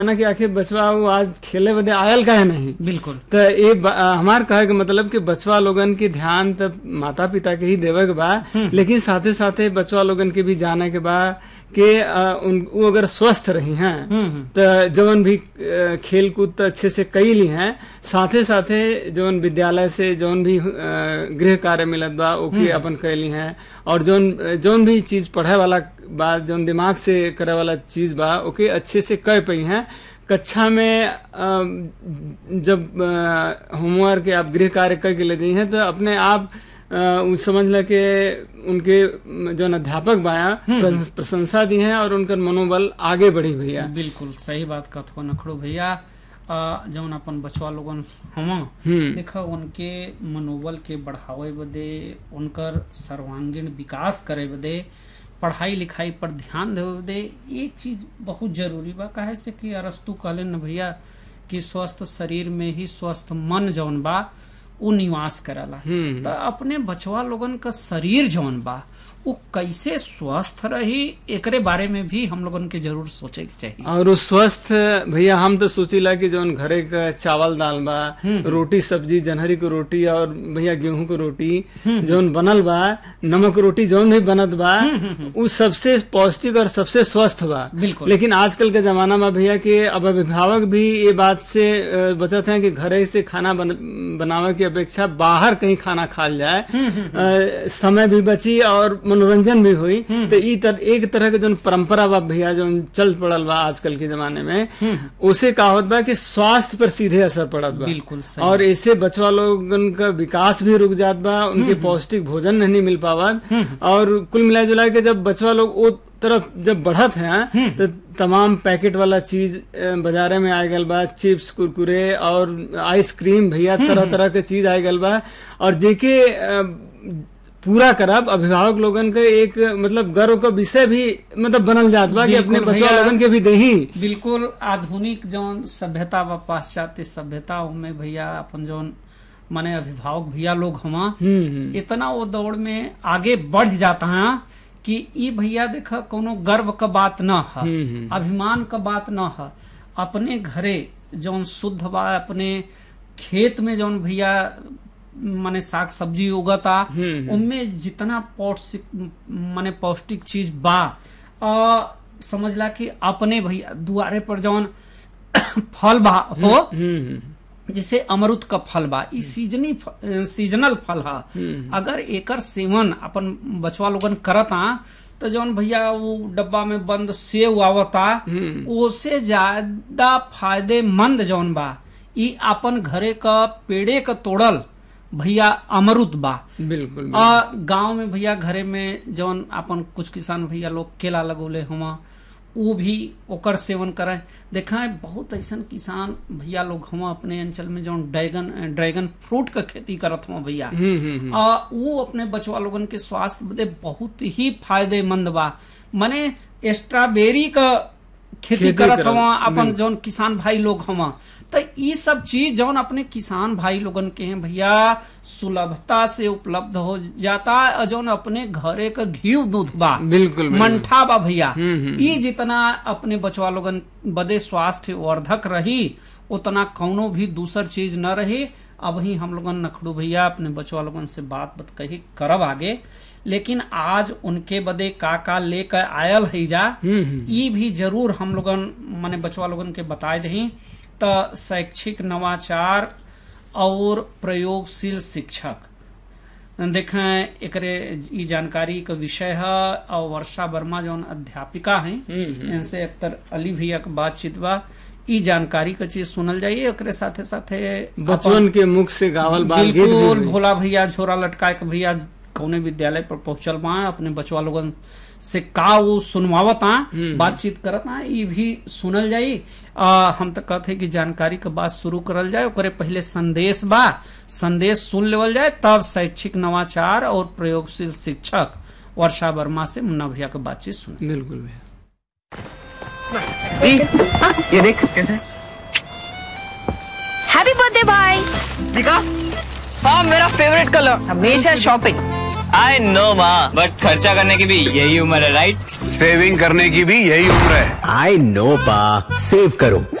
ना कि आखिर बचवा वो आज खेले बदे आयल का है नहीं बिल्कुल तो ये ब- आ, हमार कहे के मतलब कि बचवा लोगन के ध्यान तब माता पिता के ही देवे के बा लेकिन साथे साथे बचवा लोगन के भी जाने के बा कि आ, उन वो अगर स्वस्थ रही हैं हम्म, हम्म। तो जवन भी अ, खेल कूद तो अच्छे से कई ली हैं साथे साथे जवन विद्यालय से जवन भी अ, गृह कार्य मिलत बा ओके अपन कैली हैं और जौन जौन भी चीज पढ़े वाला बा जौन दिमाग से करे वाला चीज बा ओके अच्छे से कह पई हैं कक्षा में अ, जब होमवर्क या आप गृह कार्य करके ले जाई हैं तो अपने आप अ, उ समझ ल के उनके जौन अध्यापक बाया प्रशं- प्रशंसा दी हैं और उनकर मनोबल आगे बढ़ी भैया बिल्कुल सही बात कहत हो नखड़ो भैया अ, जौन अपन बचवा लोगन हम हम्म देखा उनके मनोबल के बढ़ावे बदे उनकर सर्वांगीण विकास करे बदे पढ़ाई लिखाई पर ध्यान देवे बदे एक चीज बहुत जरूरी बा काहे से कि अरस्तु कहले न भैया कि स्वस्थ शरीर में ही स्वस्थ मन जौन बा उ निवास करला हम्म त अपने बचवा लोगन का शरीर जौन बा वो कैसे स्वस्थ रही एकरे बारे में भी हम लोगन के जरूर सोचे के चाहिए और वो स्वस्थ भैया हम तो सोचिला कि जौन घरे का चावल दाल बा रोटी सब्जी जनहरी को रोटी और भैया गेहूं को रोटी जौन बनल बा नमक रोटी जौन भी बनत बा उ सबसे पौष्टिक और सबसे स्वस्थ बा बिल्कुल लेकिन आजकल के जमाना में भैया कि अब अभिभावक भी ये बात से अ, बचत हैं कि घरे से खाना बन, बनावे की अपेक्षा बाहर कहीं खाना खाल जाए अ, समय भी बची और मनोरंजन भी हुई तो ई तर, एक तरह के जो परंपरा बा भैया जो चल पड़ल बा आजकल के जमाने में उसे का होत बा कि स्वास्थ्य पर सीधे असर पड़त बा बिल्कुल सही और ऐसे बचवा लोगन का विकास भी रुक जात बा उनके पौष्टिक भोजन नहीं मिल पावत और कुल मिला जुला के जब बचवा लोग वो तरफ जब बढ़त हैं तो तमाम पैकेट वाला चीज अ, बाजारे में आ गल बा चिप्स कुरकुरे और आइसक्रीम भैया तरह तरह के चीज आ गल बा और जेके अ, पूरा करब अभिभावक लोगन के एक मतलब गर्व का विषय भी मतलब बनल जात बा कि अपने बिल्कुल बचवा भैया। लोगन के भी दही बिल्कुल आधुनिक जौन सभ्यता व पाश्चात्य सभ्यता में भैया अपन जौन माने अभिभावक भैया लोग हमा हम्म हम्म इतना वो दौड़ में आगे बढ़ जाता है कि ई भैया देखा कोनो गर्व का बात न है हम्म, हम्म। अभिमान का बात न है अपने घरे जौन शुद्ध बा अपने खेत में जौन भैया माने साग सब्जी उगता हम्म। उनमें जितना पौष्टिक माने पौष्टिक चीज बा आ, समझला कि अपने भैया दुआरे पर जौन फल बा हो हम्म हम्म जैसे अमरुद का फल बा ई सीजनी फ- सीजनल फल हा अगर एकर सेवन अपन बचवा लोगन करता तो जौन भैया वो डब्बा में बंद सेव आवता ओसे ज्यादा फायदेमंद जौन बा ई अपन घरे का पेड़े का तोड़ल भैया अमरुद बा बिल्कुल आ गांव में भैया घरे में जौन अपन कुछ किसान भैया लोग केला लगोले हुआ वो भी ओकर सेवन करें देखा है बहुत ऐसन किसान भैया लोग हम अपने अंचल में जौन ड्रैगन ड्रैगन फ्रूट का खेती करत हुआ भैया हम्म हम्म आ, वो अपने बचवा लोगन के स्वास्थ्य बदे बहुत ही फायदेमंद बा माने स्ट्रॉबेरी का खेती खेती करत करत, हुआ अपन बिल्कुल। जौन किसान भाई लोग हवा तो ये सब चीज जौन अपने किसान भाई लोगन के हैं भैया सुलभता से उपलब्ध हो जाता है और जौन अपने घरे का घी दूध बा बिल्कुल बिल्कुल। मंठा बा भैया हम्म, हम्म, ये जितना अपने बचवा लोगन बदे स्वास्थ्य वर्धक रही उतना कौनो भी दूसर चीज न रही अब ही हम लोगन नखड़ू भैया अपने बचवा लोगन से बात बत कही करब आगे लेकिन आज उनके बदे का का लेकर आयल है जा हम्म हम्म ई भी जरूर हम लोगन माने बचवा लोगन के बताए दही त शैक्षिक नवाचार और प्रयोगशील शिक्षक देखें एकरे ई जानकारी का विषय है और वर्षा वर्मा जौन अध्यापिका हैं हम्म, इनसे अख्तर अली भैया के बातचीत बा ई जानकारी का चीज सुनल जाइए एकरे साथे साथे बचपन के मुख से गावल बाल गीत भी बिल्कुल हुई। भोला भैया झोरा लटकाए के भैया कौने विद्यालय पर पहुंचल बा अपने बचवा लोगन से का वो सुनवावत आ बातचीत करत आ ई भी सुनल जाई आ, हम तो कहते कि जानकारी के बात शुरू करल जाए ओकरे पहले संदेश बा संदेश सुन लेवल जाए तब शैक्षिक नवाचार और प्रयोगशील शिक्षक वर्षा वर्मा से मुन्ना भैया के बातचीत सुन बिल्कुल भैया दी, ये देख कैसे हैप्पी बर्थडे भाई दिखा हाँ मेरा फेवरेट कलर हमेशा शॉपिंग आई नो माँ बट खर्चा करने की भी यही उम्र है राइट सेविंग करने की भी यही उम्र है आई नो पा सेव करो